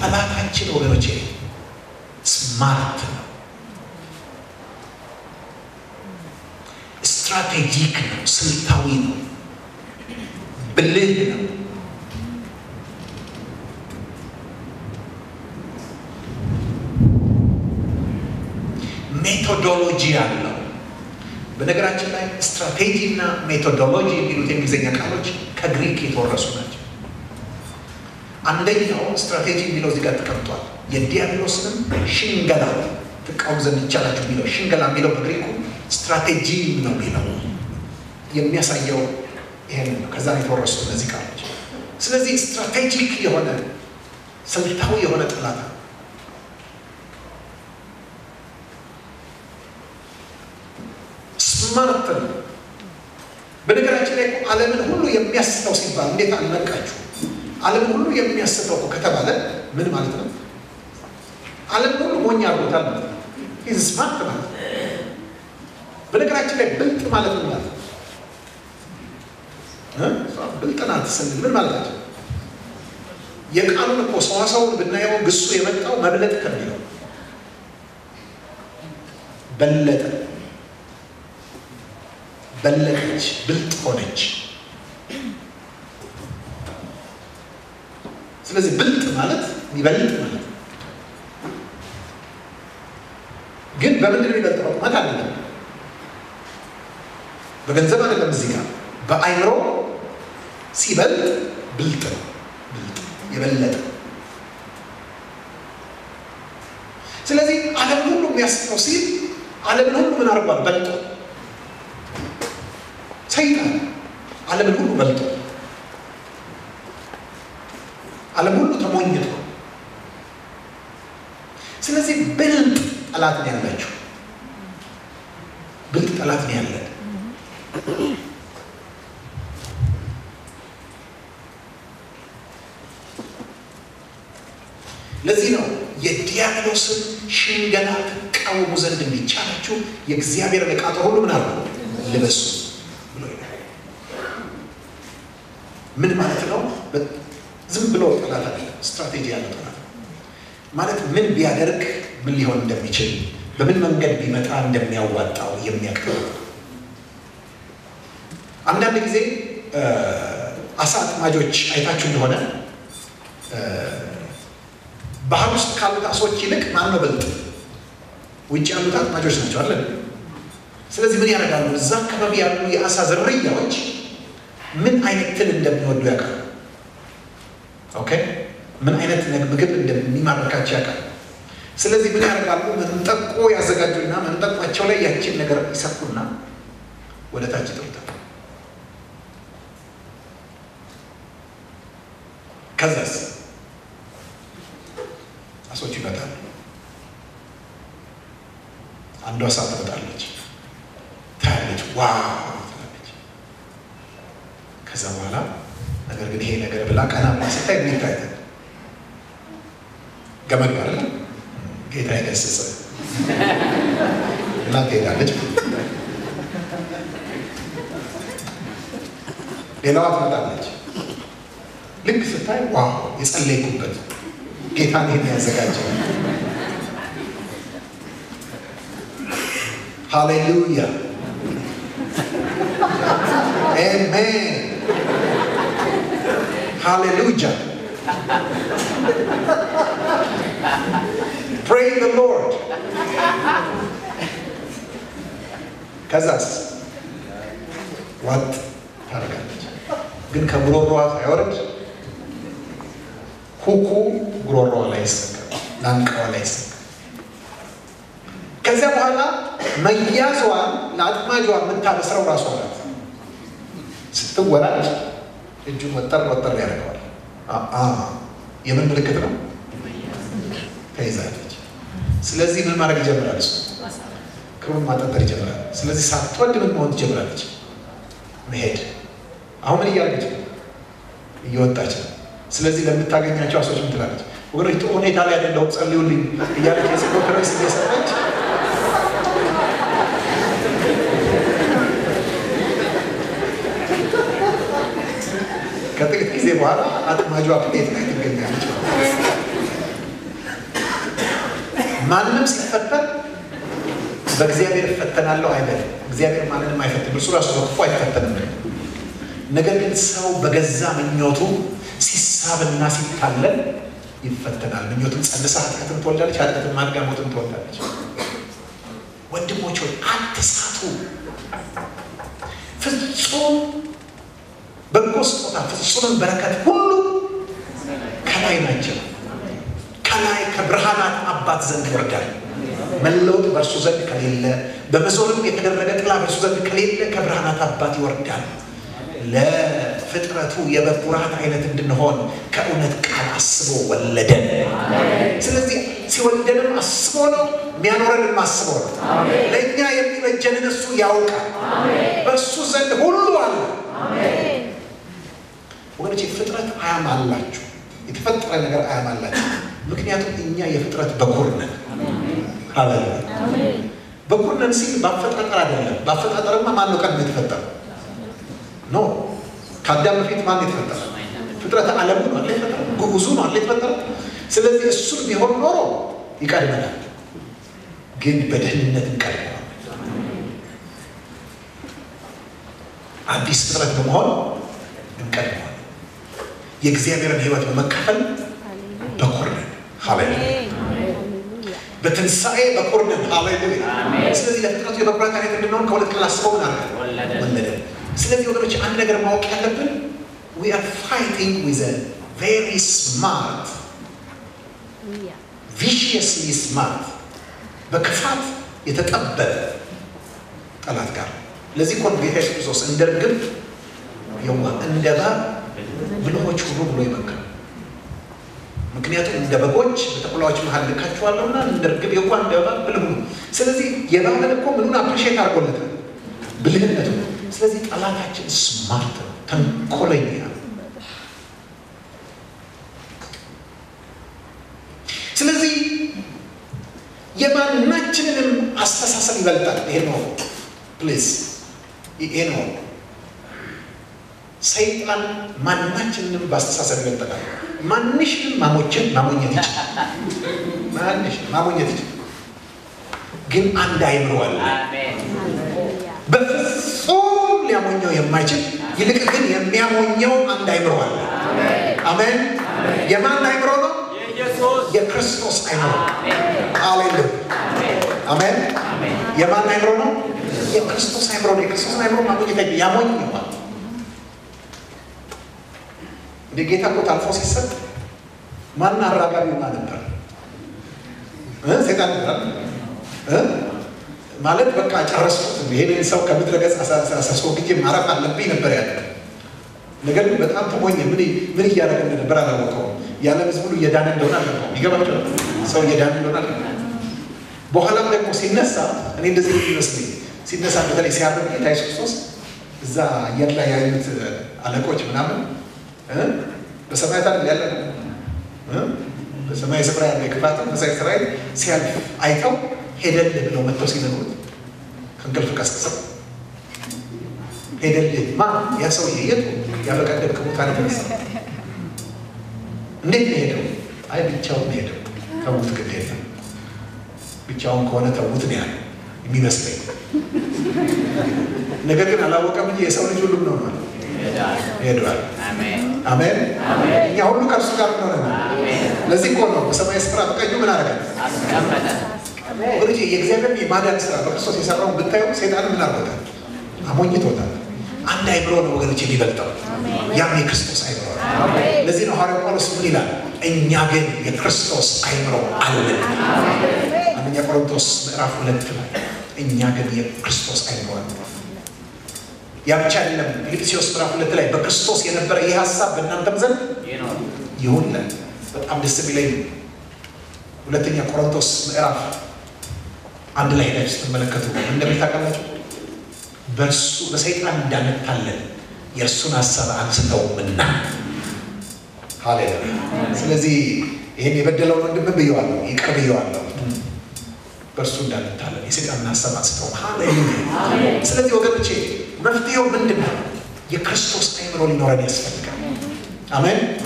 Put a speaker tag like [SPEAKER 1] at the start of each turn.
[SPEAKER 1] ጠላታችን ወገኖቼ ስማርት ነው፣ ስትራቴጂክ ነው፣ ስልታዊ ነው፣ ብልህ ነው። ሜቶዶሎጂ አለው። በነገራችን ላይ ስትራቴጂ እና ሜቶዶሎጂ የሚሉት የእንግሊዝኛ ቃሎች ከግሪክ የተወረሱ ናቸው። አንደኛው ስትራቴጂ የሚለው እዚህ ጋር ተቀምጧል። የዲያብሎስንም ሽንገላ ትቃወም ዘንድ ይቻላችሁ የሚለው ሽንገላ የሚለው በግሪኩ ስትራቴጂ ነው የሚለው የሚያሳየው ይሄንን ነው። ከዛ ነው የተወረሱ እነዚህ ቃሎች። ስለዚህ ስትራቴጂክ የሆነ ስልታዊ የሆነ ጠላት ነው። ስማርት ነው። በነገራችን ላይ እኮ ዓለምን ሁሉ የሚያስተው ሲባል እንዴት አልነቃችሁ? ዓለምን ሁሉ የሚያስተው እኮ ከተባለ ምን ማለት ነው? ዓለምን ሁሉ ሞኝ አድርጎታል ማለት ነው። ይህ ስማርት ማለት ነው። በነገራችን ላይ ብልጥ ማለት ምን ማለት ነው? ብልጥ ናት ስንል ምን ማለታቸው? የቃሉን እኮ ሰዋሰውን ብናየው ግሱ የመጣው መብለጥ ከሚለው በለጠ በለጠች፣ ብልጥ ሆነች። ስለዚህ ብልጥ ማለት የሚበልጥ ማለት ነው። ግን በምንድን ነው የሚበልጠው? ቁመት አይደለም፣ በገንዘብ አይደለም። እዚህ ጋር በአይምሮ ሲበልጥ ብልጥ ነው። ብልጥ የበለጠ ስለዚህ ዓለምን ሁሉ የሚያስተው ሲል ዓለምን ሁሉ ምን አድርጓል? በልጦ ሰይጣን ዓለምን ሁሉ በልጦ ዓለም ሁሉ ተሞኝቶ ስለዚህ ብልጥ ጠላት ነው ያላችሁ። ብልጥ ጠላት ነው ያለን። ለዚህ ነው የዲያብሎስን ሽንገላ ትቃወሙ ዘንድ እንዲቻላችሁ የእግዚአብሔርን ዕቃ ጦር ሁሉ ምን አሉ ልበሱ ብሎ ይላል። ምን ማለት ነው? ዝም ብሎ ጠላት አለ፣ ስትራቴጂ ያለ ጠላት ማለት ምን ቢያደርግ ምን ሊሆን እንደሚችል በምን መንገድ ቢመጣ እንደሚያዋጣው የሚያቅር አንዳንድ ጊዜ አሳ አጥማጆች አይታችሁ እንደሆነ ባህር ውስጥ ካሉት አሶች ይልቅ ማን ነው ብልጥ? ውጭ ያሉት አጥማጆች ናቸው አለን። ስለዚህ ምን ያደርጋሉ? እዛ አካባቢ ያሉ የአሳ ዝርያዎች ምን አይነት ትል እንደሚወዱ ያውቃሉ። ኦኬ፣ ምን አይነት ምግብ እንደሚማርካቸው ያውቃሉ። ስለዚህ ምን ያደርጋሉ? መንጠቆ ያዘጋጁና መንጠቋቸው ላይ ያችን ነገር ይሰኩና ወደ ታች ይጥሉታል። ከዛስ አሶች ይመጣሉ። አንዷ አሳ ትመጣለች፣ ታያለች፣ ዋው ትላለች። ከዛ በኋላ ነገር ግን ይሄ ነገር ብላ ቀና ብላ ስታይ ምን ይታያል? ገመድ ማለት ጌታ ይገስጽ እና ትሄዳለች። ሌላዋ ትመጣለች። ልክ ስታይ ዋው የጸለይኩበት ጌታን ይህን ያዘጋጀው ሃሌሉያ አሜን ሃሌሉያ ፕሬይ ዘ ሎርድ ከዛስ ዋጥ ታደርጋለች ግን ከጉሮሮዋ ሳይወርድ ኩኩ ጉሮሮዋ ላይ ይሰካል፣ ላንቃዋ ላይ ይሰካል። ከዚያ በኋላ መያዟን ለአጥማጇ የምታበስረው ራሷ ናት። ስትወራጭ እጁን ወጠር ወጠር ያደርገዋል። የምን ምልክት ነው? ተይዛለች። ስለዚህ ምን ማድረግ ይጀምራል? እሱ ክሩን ማጠጠር ይጀምራል። ስለዚህ ሳትወድ ምን መሆን ትጀምራለች? መሄድ። አሁን ምን እያደረገች ነው? እየወጣች ነው። ስለዚህ ለምታገኛቸው አሶች ምን ትላለች? ወገኖች ጥሩ ሁኔታ ላይ አይደለሁም ጸልዩልኝ እያለች የጸሎት ርዕስ እየሰጠች ከጥቂት ጊዜ በኋላ አጥማጇ ፕሌት ላይ ትገኛለች። ማንም ሲፈተን በእግዚአብሔር እፈተናለሁ አይበልም። እግዚአብሔር ማንንም አይፈትንም፣ እርሱ ራሱ በክፉ አይፈተንም። ነገር ግን ሰው በገዛ ምኞቱ ሲሳብና ሲታለል ይፈተናል። ምኞቱም ጸንሳ ኃጢአትን ትወልዳለች፣ ኃጢአትን ማድጋ ሞትን ትወልዳለች። ወንድሞች ሆይ አትሳቱ። ፍጹም በጎ ስጦታ ፍጹምን በረከት ሁሉ ከላይ ናቸው። ከላይ ከብርሃናት አባት ዘንድ ይወርዳል። መለወጥ በእርሱ ዘንድ ከሌለ፣ በመዞርም የተደረገ ጥላ በእርሱ ዘንድ ከሌለ ከብርሃናት አባት ይወርዳል። ለፍጥረቱ የበኩራት አይነት እንድንሆን ከእውነት ቃል አስቦ ወለደን። ስለዚህ ሲወልደንም አስቦ ነው፣ የሚያኖረንም አስቦ ነው። ለእኛ የሚበጀንን እሱ ያውቃል። በእሱ ዘንድ ሁሉ አለ። ወገኖች ፍጥረት አያም አላችሁ፣ የተፈጠረ ነገር አያም አላችሁ። ምክንያቱም እኛ የፍጥረት በኩር ነን። ሃሌሉያ በኩር ነን ሲል በአፈጣጠር አይደለም። በአፈጣጠርማ ማን ነው ቀድሞ የተፈጠረው? ኖ ከአዳም በፊት ማን የተፈጠረ? ፍጥረተ ዓለሙ ነው አለ የተፈጠረ፣ ጉጉዙ ነው አለ የተፈጠረ። ስለዚህ እሱን ቢሆን ኖሮ ይቀድመናል፣ ግን በደህንነት እንቀድመዋል። አዲስ ፍጥረት በመሆን እንቀድመዋል። የእግዚአብሔርን ሕይወት በመካፈል በኩር ነን። ሃሌሉያ በትንሣኤ በኩር ነን። ሃሌሉያ ስለዚህ ለፍጥረቱ የበኩራት አይነት እንድንሆን ከሁለት ቀን አስበው ምን አለ ወለደ። ስለዚህ ወገኖች አንድ ነገር ማወቅ ያለብን we are fighting with a very smart viciously smart በክፋት የተጠበበ ጠላት ጋር ለዚህ እኮ ነው ጌታ ኢየሱስ ክርስቶስ እንደ ርግብ የዋህ እንደ እባብ ብልሆች ሁኑ ብሎ ይመክራል። ምክንያቱም እንደ በጎች በተኩላዎች መሀል ልካችኋለሁና እንደ ርግብ የዋህ እንደ እባብ ብልህ ሁኑ። ስለዚህ የእባብን እኮ ምኑን አፕሪሼት አድርጎለታል ብልህነቱ። ስለዚህ ጠላታችን ስማርት ነው፣ ተንኮለኛ ነው። ስለዚህ የማናችንንም አስተሳሰብ ይበልጣል። ይሄ ነው ፕሊዝ፣ ይሄ ነው ሰይጣን ማናችንንም በአስተሳሰብ ይበልጠናል። ማንሽንም ማሞችን ማሞኘት ይችላል። ማንሽ ማሞኘት ይችላል። ግን አንድ አይምሮ አለ በፍጹም ሊያሞኘው የማይችል ይልቅ ግን የሚያሞኘው አንድ አይምሮ አለ። አሜን። የማን አይምሮ ነው? የክርስቶስ አይምሮ። ሃሌሉያ አሜን። የማን አይምሮ ነው? የክርስቶስ አይምሮ ነው። የክርስቶስን አይምሮ ማሞኘት አይችል ያሞኘዋል። እንደ ጌታ እኮ ታልፎ ሲሰጥ ማን አራጋቢው ማን ነበር? ሴጣን ነበር ማለት በቃ ጨረስኩት፣ ይሄንን ሰው ከምድረ ገጽ አስወግጄ ማረፍ አለብኝ ነበር ያለ። ነገር ግን በጣም ተሞኘ። ምን ምን እያደረገ እንደነበር አላወቀውም። የዓለም ሕዝብ ሁሉ እየዳነ እንደሆነ አልገባውም። ይገባቸው ሰው እየዳነ እንደሆነ አልገባውም። በኋላም ደግሞ ሲነሳ እኔ እንደዚህ ይመስለኝ ሲነሳ በተለይ ሲያርግ ጌታ ኢየሱስ ክርስቶስ እዛ አየር ላይ ያሉት አለቆች ምናምን በሰማያት አይደል ያለ በሰማይ ስፍራ ያለ የክፋት መንፈሳዊ ሰራዊት ሲያልፍ አይተው ሄደልህ ብለው መጥተው ሲነግሩት ከእንቅልፍ ቀስቅሰው ሄደልህ ማ ያ ሰውዬ የቱ ያ በቀደም ከሙታን የተነሳ እንዴት ነው ሄደው? አይ ብቻውን ሄደው ተዉት፣ ግድ የለም ብቻውን ከሆነ ተዉት ነው ያለው የሚመስለኝ። ነገር ግን አላወቀም እንጂ የሰው ልጅ ሁሉም ነው ማለት ሄዷል። አሜን። እኛ ሁሉ ከእርሱ ጋር ሆነናል። ለዚህ እኮ ነው በሰማይ ስፍራ በቀኙ ምን አደረገ? ወገኖቼ የእግዚአብሔር የማዳን ስራ በክርስቶስ የሰራውን ብታዩ ሴጣን ምን አድርጎታል? አሞኝቶታል። አንድ አይምሮ ነው ወገኖች የሚበልጠው፣ ያም የክርስቶስ አይምሮ ነው። ለዚህ ነው ሐዋርያው ጳውሎስ ምን ይላል? እኛ ግን የክርስቶስ አይምሮ አለን። አንደኛ ቆሮንቶስ ምዕራፍ ሁለት ላይ እኛ ግን የክርስቶስ አይምሮ አለን። ያ ብቻ አይደለም። ፊልጵስዩስ ምዕራፍ ሁለት ላይ በክርስቶስ የነበረ ይህ ሀሳብ በእናንተም ዘንድ ይሁን። በጣም ደስ የሚለኝ ሁለተኛ ቆሮንቶስ ምዕራፍ አንድ ላይ ሄዳችሁ ስትመለከቱ እንደሚታቀላችሁ በእርሱ በሰይጣን እንዳንታለን የእርሱን ሀሳብ አንስተውምና። ሃሌሉያ። ስለዚህ ይህን የበደለውን ወንድም ብየዋለሁ፣ ይቅር ብየዋለሁ። በእርሱ እንዳንታለን የሰይጣንን ሀሳብ አንስተው። ሃሌሉያ። ስለዚህ ወገኖቼ መፍትሄው ምንድን ነው? የክርስቶስ አይምሮ ሊኖረን ያስፈልጋል። አሜን።